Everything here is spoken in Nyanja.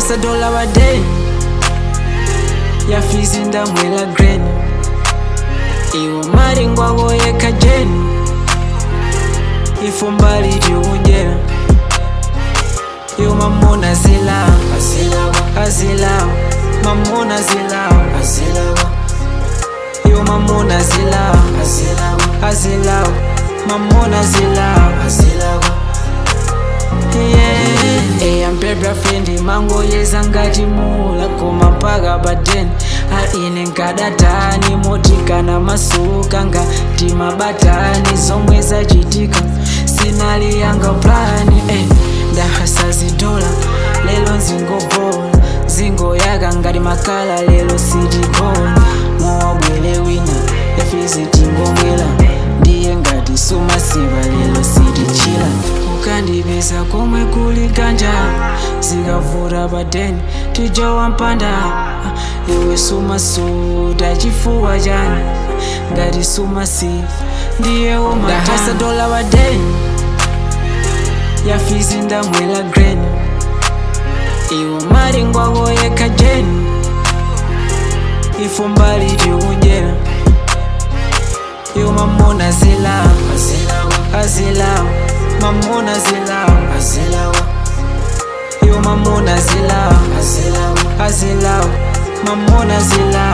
ndahasa dola wadeni yafizi ndamwela greni iwo malingwako yekha jeni ifo mbali tikunjera yo mamona zilawa azilawa mamona zilawa yo mamona zilawa azilawa mamona zilawa eyambebra frendi mangoyeza ngati mula koma mpaka badeni aine nkadatani motikana masuka ngati mabatani zomwe zachitika sinaliyanga plani eh, ndahasa zidola lelo nzingobola zingoyaka ngati makala lelo sitikona mowabwele wina efizi tingomwela ndiye ngati sumasiva lelo sitichila ukandipeza komwe kuli ganja zikavuta padeni tijowa mpanda iwe sumasuta chifuwa chani ngati sumasi ndiye womadasa dola wadeni yafizi ndamwela greni iwo malingwako yekha jeni ifo mbali tikunjera yo mamona zilawa azilawa mamona zilawa yo mamona zilawa azilawa mamona zilawa